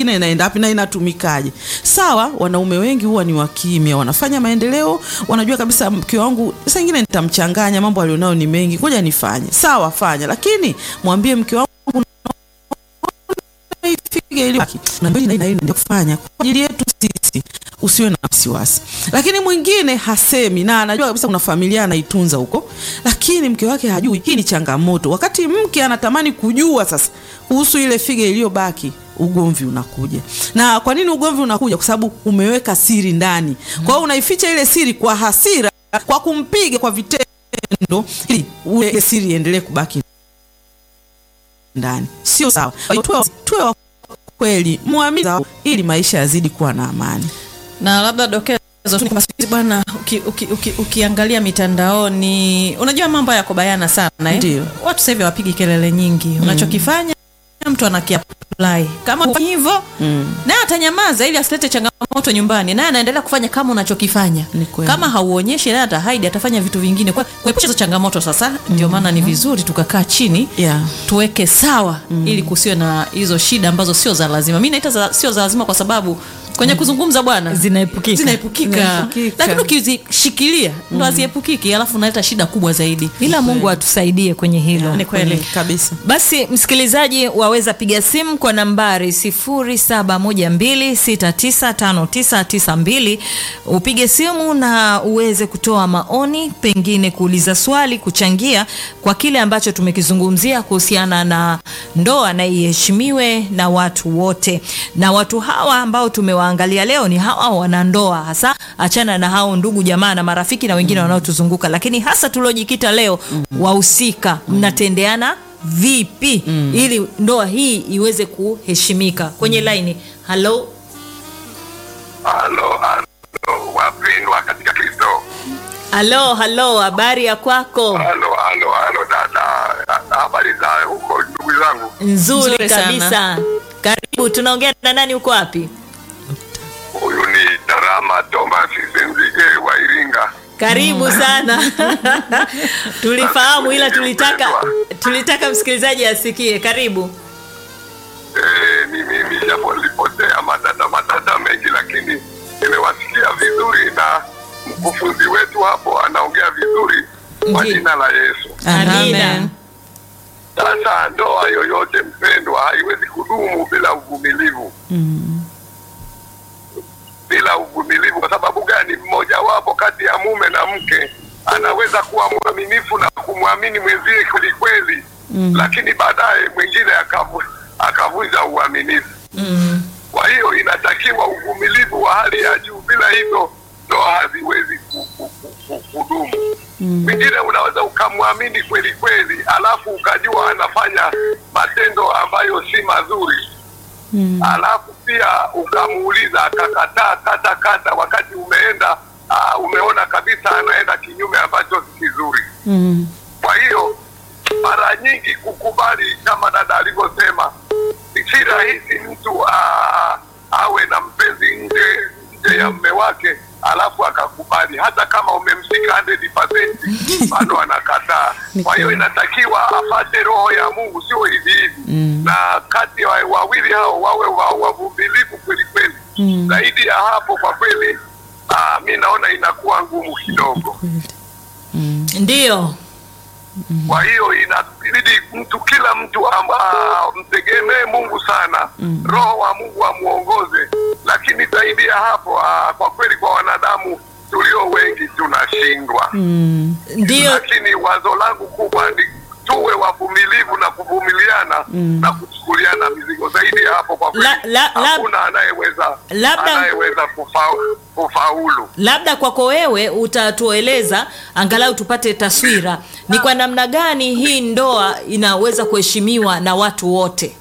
nyingine inaenda wapi na inatumikaje? Sawa, wanaume wengi huwa ni wakimya, wanafanya maendeleo, wanajua kabisa mke wangu saa nyingine nitamchanganya, mambo alionayo ni mengi, ngoja nifanye. Sawa, fanya, lakini mwambie mke wangu ifike ili na mbili na hii na hii naenda kufanya kwa ajili yetu sisi, usiwe na wasiwasi. Lakini mwingine hasemi na anajua kabisa kuna familia anaitunza huko, lakini mke wake hajui. Hii ni changamoto. Wakati mke anatamani kujua sasa kuhusu ile figa iliyobaki, ugomvi unakuja. Na kwa nini ugomvi unakuja? Kwa sababu umeweka siri ndani. Kwa hiyo unaificha ile siri kwa hasira, kwa kumpiga kwa vitendo, ili ile siri iendelee kubaki ndani. Sio sawa. Kwa hiyo tuwe, tuwe wa kweli, muamini ili maisha yazidi kuwa na amani. na labda dokezo tu ni kwamba siku hizi bwana uki, uki, uki, ukiangalia mitandaoni unajua mambo yako bayana sana eh? Ndio. watu sasa hivi wapigi kelele nyingi unachokifanya mtu anakiapply kama hufanyi hivyo Mm. naye atanyamaza ili asilete changamoto nyumbani naye anaendelea kufanya kama unachokifanya Ni kweli. kama hauonyeshi naye atahaidi atafanya vitu vingine kwa kuepusha hizo changamoto sasa ndio maana ni vizuri tukakaa chini Yeah. tuweke sawa ili kusiwe na hizo shida ambazo sio za lazima mi naita za, sio za lazima kwa sababu kwenye kuzungumza bwana Zinaepukika. zinaepukika Zinaepukika. lakini ukizishikilia ndo haziepukiki alafu unaleta shida kubwa zaidi ila mungu atusaidie kwenye hilo ni kweli kabisa. basi msikilizaji waweza piga simu kwa nambari 0712695992 upige simu na uweze kutoa maoni pengine kuuliza swali kuchangia kwa kile ambacho tumekizungumzia kuhusiana na ndoa na iheshimiwe na watu wote na watu hawa ambao tumewaangalia leo ni hawa wanandoa hasa achana na hao ndugu jamaa na marafiki na wengine wanaotuzunguka lakini hasa tuliojikita leo wahusika mnatendeana vipi ili ndoa hii iweze kuheshimika kwenye laini halo Halo, halo, wapendwa katika Kristo. halo halo habari ya kwako Halo, halo, halo dada, habari za huko ndugu zangu? nzuri Nzuri sana. kabisa karibu tunaongea na nani uko wapi Huyu ni Darama Thomas Senzige wa Iringa. karibu sana tulifahamu ila tulitaka tulitaka msikilizaji asikie karibu Eh, ni mimi japo nilipotea madada madada mengi, lakini nimewasikia vizuri na mkufunzi wetu hapo anaongea vizuri kwa Ndiyo. jina la Yesu. amina Sasa ndoa yoyote mpendwa, haiwezi kudumu bila uvumilivu bila uvumilivu. Kwa sababu gani? Mmojawapo kati ya mume na mke anaweza kuwa mwaminifu na kumwamini mwenzie kweli kweli, lakini baadaye mwingine akavu, akavunja uaminifu. Kwa hiyo inatakiwa uvumilivu wa hali ya juu, bila hivyo ndoa haziwezi ku- ku- ku- ku- kudumu. Mwingine unaweza ukamwamini kweli kweli, alafu ukajua anafanya matendo ambayo si mazuri alafu pia ukamuuliza akakataa kata kata, wakati umeenda uh, umeona kabisa anaenda kinyume ambacho si kizuri. Kwa hiyo mara nyingi kukubali, kama dada alivyosema, si rahisi mtu uh, awe na mpenzi nje nje ya mme wake alafu akakubali, hata kama umemshika 100% bado anakataa. Kwa hiyo inatakiwa apate roho ya Mungu, sio hivi hivi na kati ya wawili hao wawe wa- wavumilivu kweli kweli. Zaidi ya hapo, kwa kweli ah, mi naona inakuwa ngumu kidogo. ndiyo Kwa hiyo inabidi mtu kila mtu am- ah, mtegemee Mungu sana, roho wa Mungu amuongoze. Lakini zaidi ya hapo ah, kwa kweli kwa wanadamu tulio wengi tunashindwa. ndiyo Lakini wazo langu kubwa ni tuwe wavumilivu na kuvumiliana na kuchukuliana mizigo. Zaidi ya hapo kwa kweli La- la- la- hakuna anayeweza Labda- anayeweza kufa, kufaulu. labda kwako wewe utatueleza angalau tupate taswira ni kwa namna gani hii ndoa inaweza kuheshimiwa na watu wote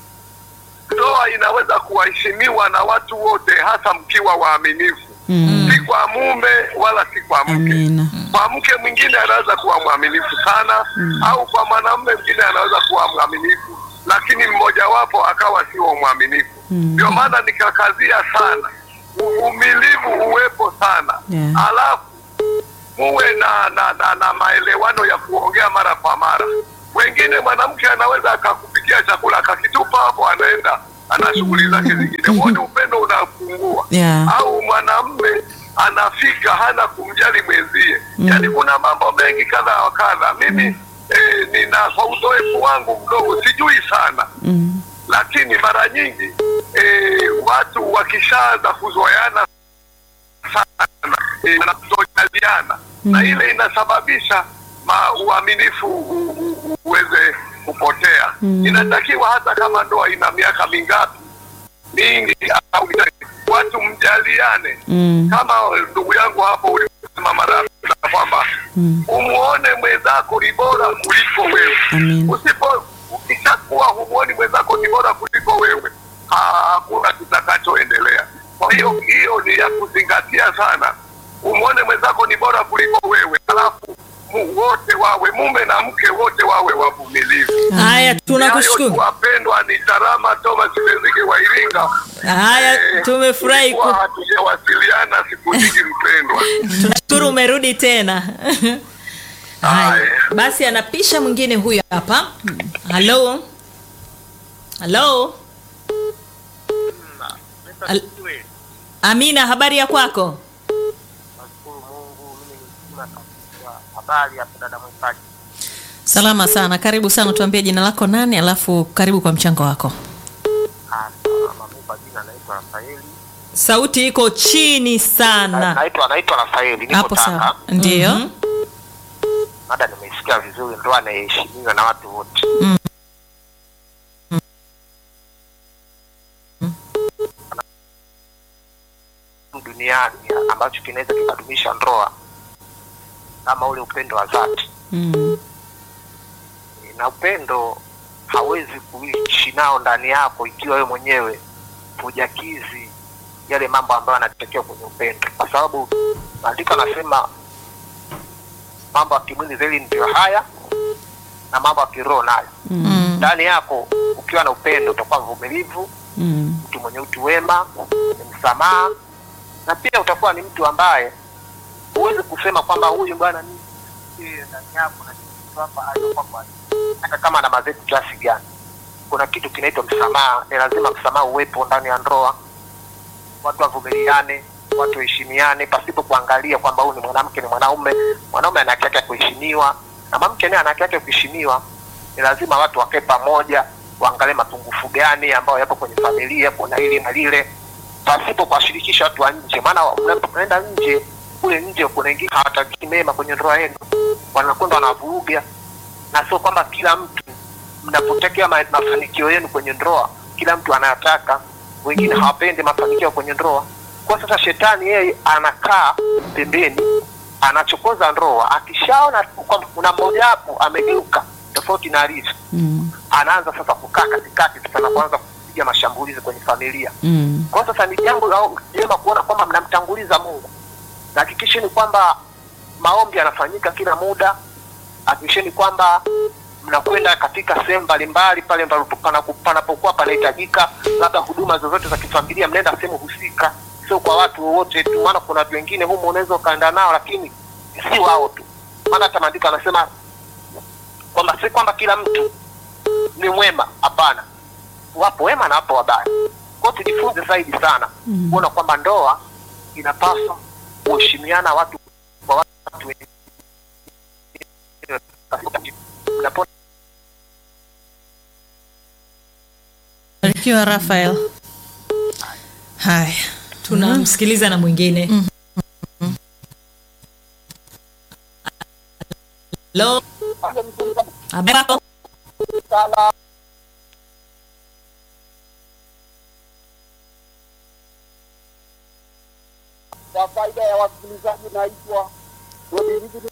Ndoa inaweza kuwaheshimiwa na watu wote, hasa mkiwa waaminifu si kwa mume wala si kwa mke. Amina. Kwa mke mwingine anaweza kuwa mwaminifu sana au kwa mwanamume mwingine anaweza kuwa mwaminifu, lakini mmojawapo akawa sio mwaminifu. Ndio maana nikakazia sana uvumilivu uwepo sana Yeah. alafu muwe na, na, na, na maelewano ya kuongea mara kwa mara. Wengine mwanamke anaweza akakupikia chakula akakitupa hapo, anaenda ana shughuli zake zingine, huo ni upendo unapungua. Yeah. Au mwanamme anafika hana kumjali mwenzie, yaani kuna mambo mengi kadha wa kadha. Mimi eh, nina kwa uzoefu wangu mdogo, sijui sana Mm. lakini mara nyingi eh, watu wakishaanza kuzoeana sana eh, na kutojaliana na ile inasababisha ma, uaminifu u- u- u- uweze kupotea. Inatakiwa hata kama ndoa ina miaka mingapi mingi au ina- watu mjaliane Mm. kama ndugu yangu hapo ulisema mara na kwamba umuone mwenzako ni bora kuliko wewe. Amin. Usipo ukishakuwa humuoni mwenzako ni bora kuliko wewe, ha- hakuna kitakachoendelea. Kwa hiyo hiyo ni ya kuzingatia sana, umuone mwenzako ni bora kuliko wewe, alafu mu, wote wawe mume na mke wote wawe wavumilivu. Haya, Hayo tu tunakushukuru. wapendwa, ni Tarama Thomas Bezige wa Iringa. Haya, Eh, tumefurahi tulikuwa ku- hatujawasiliana siku nyingi mpendwa. tunashukuru umerudi tena. Haya, Haya. basi anapisha mwingine huyu hapa. Halo, halo, Al- Amina, habari ya kwako? Nashukuru Mungu, mimi ni mzima kabisa. Habari ya dada mwimbaji? Salama sana, karibu sana. Tuambie jina lako nani, alafu karibu kwa mchango wako. Ah, salama. Mimi kwa jina naitwa Rafaeli. Sauti iko chini sana. Naitwa naitwa Rafaeli, niko Hapo Tanga. sawa, ndio. Mhm. Mada nimeisikia vizuri, ndoa inaheshimiwa na watu wote. duniani ambacho kinaweza kikadumisha ndoa kama ule upendo wa dhati Mm. na upendo hawezi kuishi nao ndani yako ikiwa wewe mwenyewe hujakizi yale mambo ambayo yanatakiwa kwenye upendo, kwa sababu maandiko anasema mambo ya kimwili zaidi ndio haya na mambo ya kiroho nayo. Mm. Ndani yako ukiwa na upendo utakuwa mvumilivu, Mm. mtu mwenye utu wema, mwenye msamaha, na pia utakuwa ni mtu ambaye huwezi kusema kwamba huyu bwana ni eh, ndani yako na kitu hapa hayo kwamba hata kama ana mazetu kiasi gani. Kuna kitu kinaitwa msamaha, ni lazima msamaha uwepo ndani ya ndoa. Watu wavumiliane, watu waheshimiane pasipo kuangalia kwamba huyu ni mwanamke, ni mwanaume. Mwanaume ana haki yake ya kuheshimiwa na mwanamke naye ana haki yake ya kuheshimiwa. Ni lazima watu wakae pamoja, waangalie mapungufu gani ambayo yapo kwenye familia, kuna hili na lile, pasipo kuwashirikisha watu wa nje, maana mnapoenda nje kule nje kuna wengine hawataki mema kwenye ndoa yenu, wanakwenda wanavuruga, na sio kwamba kila mtu mnapotekea ma- mafanikio yenu kwenye ndoa, kila mtu anayataka. Wengine hawapendi mafanikio kwenye ndoa. Kwa sasa shetani yeye anakaa pembeni, anachokoza ndoa. Akishaona tu kwamba kuna mmoja wapo amegeuka tofauti na alivyo, Mm. anaanza sasa kukaa katikati, sasa na kuanza kupiga mashambulizi kwenye familia. Mm. Kwa sasa ni jambo la jema kuona kwamba mnamtanguliza Mungu, na hakikisheni kwamba maombi yanafanyika kila muda. Hakikisheni kwamba mnakwenda katika sehemu mbalimbali pale panapo- panapo- panapokuwa panahitajika, labda huduma zozote za kifamilia, mnaenda sehemu husika, sio kwa watu wowote tu, maana kuna watu wengine humu unaweza ukaenda nao, lakini si wao tu, maana hata maandiko anasema kwamba si kwamba kila mtu ni mwema, hapana, wapo wema na wapo wabaya. Kwa hiyo tujifunze zaidi sana kuona kwamba ndoa inapaswa kuheshimiana watu kwa watu wengine. Mnapo- Barikiwa Rafael. Haya, tunamsikiliza na mwingine Hello. Habari yako? Kwa faida ya wasikilizaji, naitwa Godilivi